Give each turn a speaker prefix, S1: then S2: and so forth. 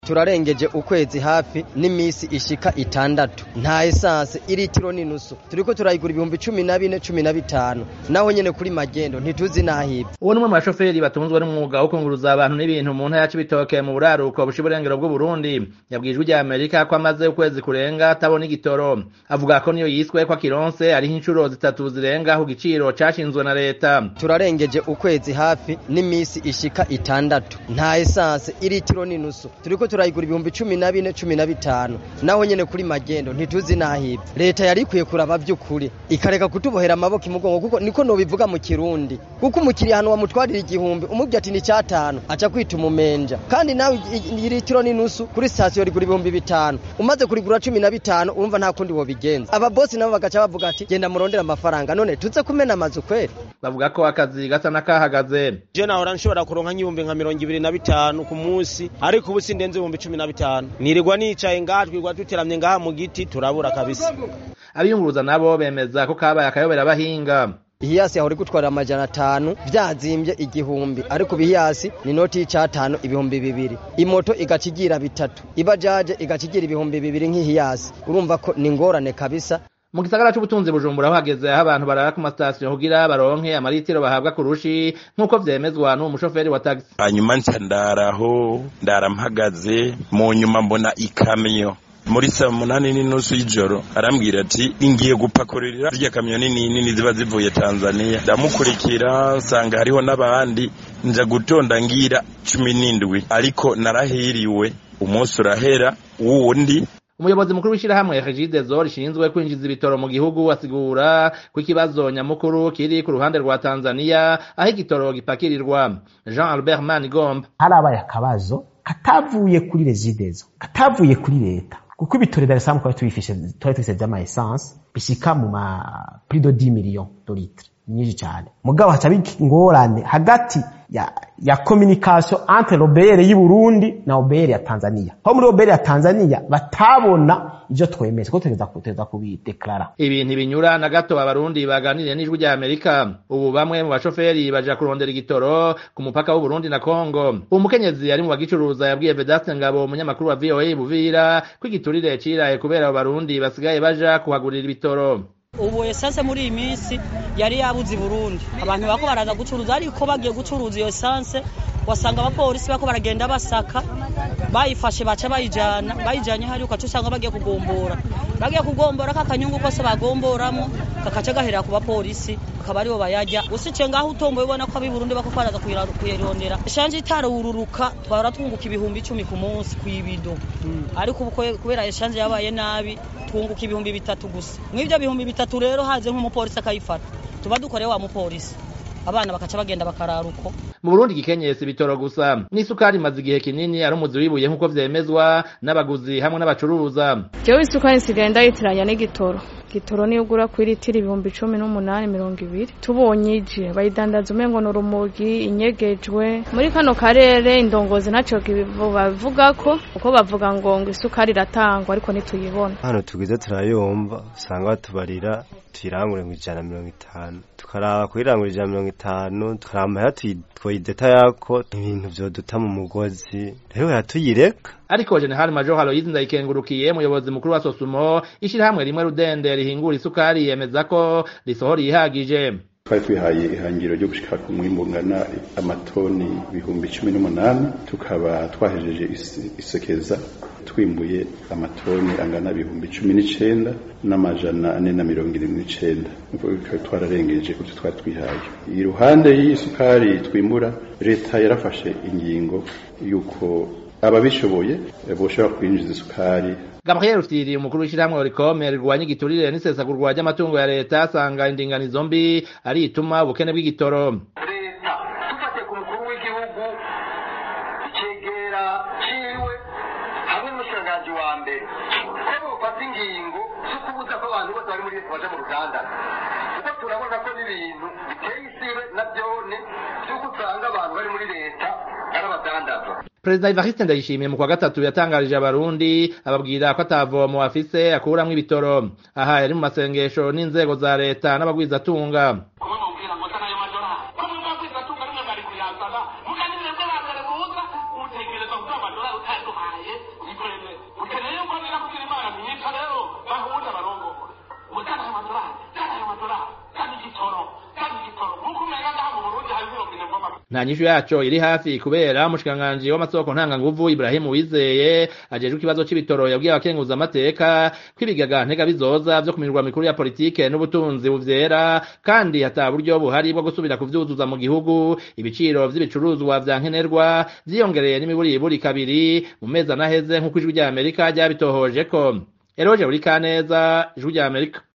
S1: turarengeje ukwezi hafi n'imisi ishika itandatu nta esanse iritiro n'inusu turiko turayigura ibihumbi cumi na bine cumi na bitanu naho nyene kuri magendo ntituzi n'ahibwe
S2: uwo n'umwe mu bashoferi batunzwe n'umwuga wo kunguruza abantu n'ibintu mu ntara y'Cibitoke mu buraruko busha uburengero bw'Uburundi yabwiye ijwi rya Amerika ko amaze ukwezi kurenga atabona igitoro avuga ko niyo yiswe ko akironse ariho inshuro zitatu zirenga ku giciro cashinzwe na leta
S1: turarengeje ukwezi hafi n'imisi ishika itandatu nta esanse iritiro n'inusu turiko turayigura ibihumbi cumi na bine cumi na bitanu naho nyene kuri magendo ntituzi n'ahibwe leta yari ikwiye kuraba vy'ukuri ikareka kutubohera amaboko imugongo kuko niko nobivuga mu kirundi kuko umukiriya hano wamutwarira igihumbi umubwira ati ni cyatanu aca kwita umumenja kandi nawe iritiro n'inusu kuri sitasiyo rigura ibihumbi bitanu umaze kurigura cumi na bitanu urumva nta kundi wobigenza ababosi nabo bagaca bavuga ati genda murondera amafaranga none tuze kumena amazu kweri
S2: bavuga ko akazi gasa n'akahagaze
S3: je nahora nshobora kuronka nk'ibihumbi nka mirongo ibiri na bitanu ku munsi ariko ubu sindenze ibihumbi cumi na bitanu nirirwa nicaye ngaha twirwa duteramye ngaha mu giti turabura kabisa
S2: abiyunguruza nabo bemeza ko kabaye akayobera abahinga
S1: ihiyasi yahora igutwarira amajana atanu vyazimbye igihumbi ariko ibihiyasi ni noti y'icatanu ibihumbi bibiri imoto igaca igira bitatu ibajaje igaca igira ibihumbi bibiri nk'ihiyasi urumva ko ni ngorane kabisa
S2: mu gisagara c'ubutunzi bujumbura aho hageze aho abantu barara ku masitasiyo kugira baronke amaritiro bahabwa ku rushi nk'uko vyemezwa n'uwo mushoferi wa tagisi
S4: hanyuma nca ndaraho ndara mpagaze mu nyuma mbona ikamyo muri saa munani n'inusu y'ijoro arambwira ati ingiye gupakurira zirya kamyo nini nini ziba zivuye tanzania ndamukurikira nsanga hariho n'abandi nja gutonda ngira cumi n'indwi ariko narahiriwe umunsi urahera wundi
S2: umuyobozi mukuru w'ishirahamwe regidezo rishinzwe kwinjiza ibitoro mu gihugu asigura ko ikibazo nyamukuru kiri ku ruhande rwa tanzania aho igitoro gipakirirwa jean albert manigomba
S5: harabaye akabazo katavuye kuri regidezo katavuye kuri leta kuko ibitoro dar es salaam twari tubifishe twari tubifise vy'ama essence bishika mu ma prix de 10 millions de litres nyinshi cyane mugabo haca ingorane hagati ya ya communication entre l'OBR y'u Burundi na OBR ya Tanzania aho muri OBR ya Tanzania batabona ivyo twemeze ko tugeza kuteza kubideklara
S2: ibi ntibinyura na gato abarundi baganiriye n'ijwi rya Amerika ubu bamwe mu bashoferi baja kurondera igitoro ku mupaka w'u Burundi na Kongo umukenyezi ari mu bagicuruza yabwiye Vedaste Ngabo umunyamakuru wa VOA Buvira ko igiturire ciraye kubera abo barundi basigaye baja kuhagurira ibitoro
S6: ubu esanse muri iyi minsi yari yabuze i burundi abantu bako baraza gucuruza ariko bagiye gucuruza iyo esanse wasanga abapolisi bako baragenda basaka bayifashe baca bayijana bayijanye hari ukaca usanga bagiye kugombora bagiye kugombora kakanyungu kose bagomboramo kakaca gahera ku bapolisi akaba aribo bayajya usice ngaho utomboye ubona ko ab'i burundi bako baraza kuyirondera eshanje itarururuka twara twunguka ibihumbi icumi ku munsi kw'ibido ariko ubu kubera eshanje yabaye nabi twunguka ibihumbi bitatu gusa mw'ivyo bihumbi bitatu rero haze nk'umupolisi akayifata tuba dukoreye wa mupolisi abana bakaca bagenda bakarara uko
S2: mu Burundi gikenyesi bitoro gusa n'isukari imaze igihe kinini ari umuzi wibuye nk'uko vyemezwa n'abaguzi hamwe n'abacuruza
S7: jewe isukari nsigaye ndayitiranya n'igitoro igitoro niyo ugura kuri litiro ibihumbi cumi n'umunani mirongo ibiri tubonye ije bayidandaza umengo ni urumogi inyegejwe muri kano karere indongozi ntaco bavuga ko kuko bavuga ngo ngo isukari iratangwa ariko ntituyibona
S8: hano tugize turayumva usanga batubarira tuyirangure ngo ijana mirongo itanu tukaraba kuyirangura ijana mirongo itanu tukaraba amahera twoyideta yako ibintu vyoduta mu mugozi rero yatuyireka
S2: ariko General Major Aloyizi Ndayikengurukiye umuyobozi mukuru wa Sosumo ishirahamwe rimwe rudende rihingura isukari yemeza ko risohora ihagije
S9: twari twihaye ihangiro ryo gushika ku mwimbu ungana amatoni ibihumbi cumi n'umunani tukaba twahejeje isekeza twimbuye amatoni angana ibihumbi cumi n'icenda n'amajana ane na mirongo irindwi n'icenda twararengeje kuvyo twari twihaye iruhande y'iyi sukari twimbura leta yarafashe ingingo yuko ababishoboye boshobora kwinjiza isukari
S2: Gabriel Rufyiri umukuru w'ishirahamwe Oricome rirwanya igiturire n'isesagurwa ry'amatungo ya leta asanga indinganizo mbi ari ituma ubukene bw'igitoro
S10: leta dufatiye ku mukuru w'igihugu icegera ciwe hamwe n'umushikiranganji wa mbere ko bofata ingingo zo kubuza ko abantu bose bari muri leta baja mu ruganda kuko turabona ko n'ibintu biteye isibe na vyone vy'uko usanga abantu bari muri leta ari abadandaza
S2: Perezida Evariste Ndayishimiye mu kwa gatatu yatangarije abarundi ababwira ko atavomo afise akuramwo ibitoro aha yari mu masengesho n'inzego za leta n'abagwizatunga nta nyishu yaco iri hafi kubera umushikiranganji w'amasoko ntanganguvu Ibrahim Uwizeye ajejwe ikibazo c'ibitoro yabwiye abakenguza amateka kw'ibigaga ntega bizoza vyo ku mirwa mikuru ya politike n'ubutunzi buvyera kandi hata buryo buhari bwo gusubira kuvyuzuza mu gihugu ibiciro vy'ibicuruzwa vya nkenerwa vyiyongereye n'imiburiburi kabiri mu mezi anaheze nk'uko ijwi rya Amerika ryabitohoje ko Eroje Burikaneza ijwi rya Amerika